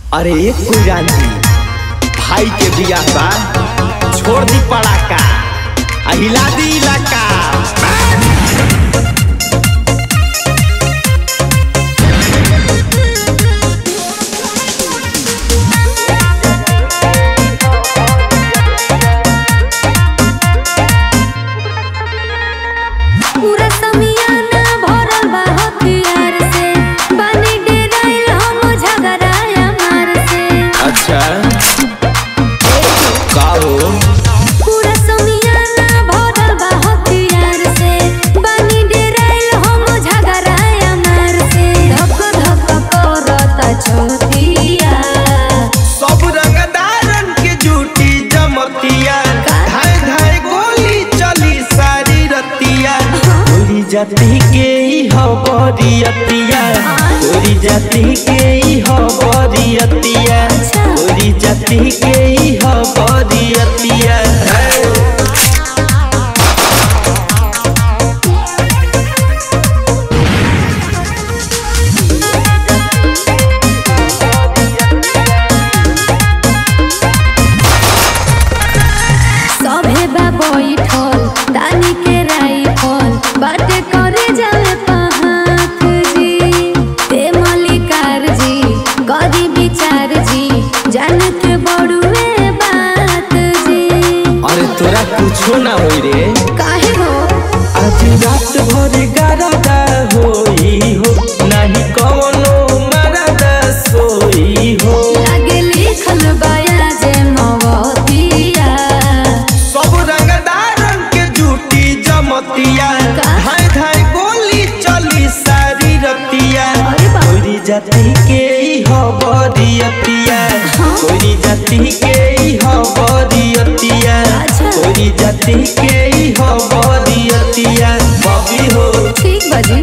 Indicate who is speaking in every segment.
Speaker 1: अरे एक कुलजान जी भाई के बियाह बा छोड़ दी पड़ाका आ हिला दी इलाका
Speaker 2: पूरा समियाना भरल बा हथियार से बानी डेराइल हम झगड़ाया मार से
Speaker 1: अच्छा का हो
Speaker 2: पूरा समियाना भरल बा हथियार से बानी डेराइल हम झगड़ाया मार से धक धक करता छोटिया
Speaker 1: सब रंगदारन के जूटी जमतिया धाय धाय गोली चली सारी रतिया गोरी जाति के ही हो बरियतिया गोरी जाति के ही हो बरियतिया गोरी जाति के ही हो बरियतिया
Speaker 2: सभे बा बैठल दानी के राइफल बाटे करे जावे पहाक जी ते मलिकार जी गदी विचार जी जान के बड़ुए बात जी
Speaker 1: अरे तोरा कुछो ना होई रे
Speaker 2: काहे हो
Speaker 1: आज रात भर गरदा होई हो नाही कवनो मरदा सोई हो
Speaker 2: लागे लिखल बाया जे मवतिया
Speaker 1: सब रंगदारन के जूटी जमतिया
Speaker 2: का?
Speaker 1: धाय धाय गोली चली सारी रतिया
Speaker 2: अरे बाप।
Speaker 1: कोई जाति के ही हो बरियतिया
Speaker 2: हाँ?
Speaker 1: कोई जाति के ही हो बरियतिया
Speaker 2: अच्छा।
Speaker 1: कोई जाति के ही हो बरियतिया बबी हो
Speaker 2: ठीक बजी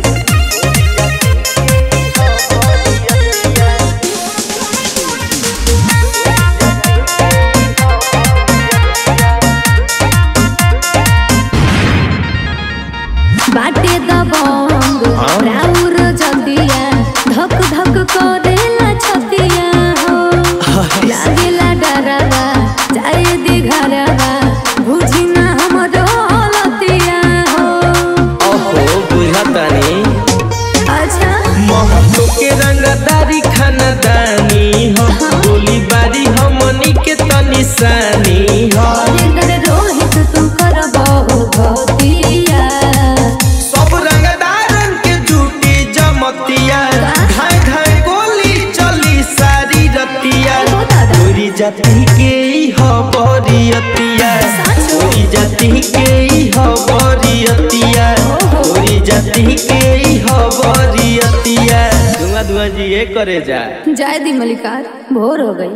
Speaker 2: बाटे दबंग
Speaker 1: हाँ?
Speaker 2: राउर जदिया धक धक करेला छतिया हो लागेला डरवा जाए दी घरवा बुझी ना हमरो हलतिया हो
Speaker 1: ओहो बुझतानी
Speaker 2: अच्छा
Speaker 1: महतो के रंगदारी खानदानी हो गोली बारी हमनी के तनिशानी हो
Speaker 2: लेकर रोहित तू करबो भतिया
Speaker 1: सब रंगदारन के जूटी जमतिया
Speaker 2: का?
Speaker 1: धाय धाय गोली चली सारी रतिया
Speaker 2: ओ दादा।
Speaker 1: गोरी जाति के ही हो बरियतिया
Speaker 2: सच?
Speaker 1: गोरी जाति के ही हो बरियतिया
Speaker 2: ओहो।
Speaker 1: गोरी जाति के ही हो बरियतिया धुआं धुआं जी ये करे जा
Speaker 2: जाए दी मलिकार भोर हो गई